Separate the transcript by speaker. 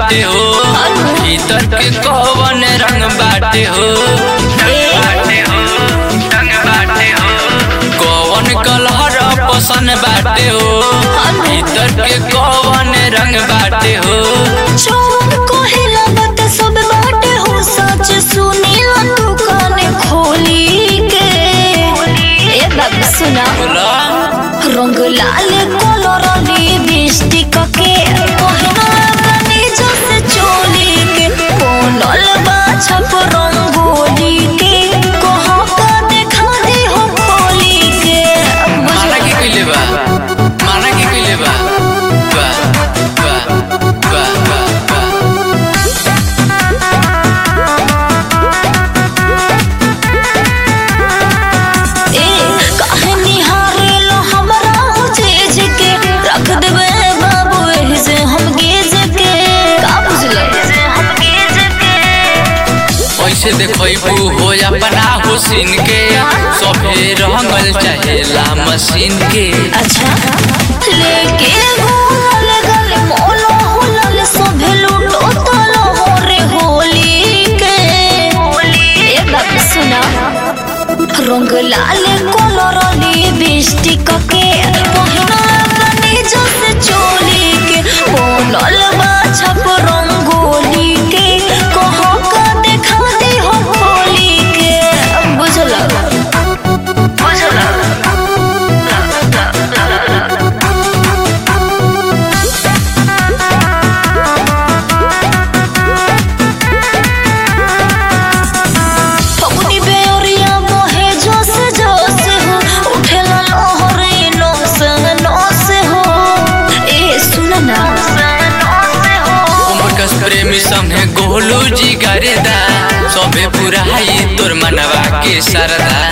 Speaker 1: बाटे हो भीतर के कौन रंग बाटे हो बाटे हो रंग बाटे हो कौन कलर पसंद बाटे हो भीतर के कौन रंग बाटे हो
Speaker 2: चोर कोहिला बात सब बाटे हो सच सुनीला तू काने खोली के ए बाबू सुना
Speaker 1: बोला
Speaker 2: रंग लाल कलर लिपस्टिक के पहिना बनी जैसे चोली के कोनल बा छप रंगोली के कहो का देखा दे हो खोली के
Speaker 1: माना के कइले बा माना के कइले बा बा बा बा बा बा
Speaker 2: ए काहे निहारे लो हमरा हो जेज के रख देबे बाबू एही से हम गेज के का बुझले हम गेज के
Speaker 1: ऐसे देखबू हो अपना हुसिन के सभे रंगल चाहेला मशीन के
Speaker 2: अच्छा लेके घूमल गल मोलो हुलल सभे लूटो तलो हो रे होली के ए बाबू सुना रंग लाल कलर लिपस्टिक के पहिना बनी जैसे चोली के बोनल बा छप रंगोली के कहो का देखा दे हो होली के बुझला बुझला फगुनी बेओरिया बहे जोश जोश हो उठेला लहरे नोस नोस हो ए सुन ना
Speaker 1: उमकस प्रेमी संगे गोलू जी गरेदा सभे पुराई तोर मनवा के सरदा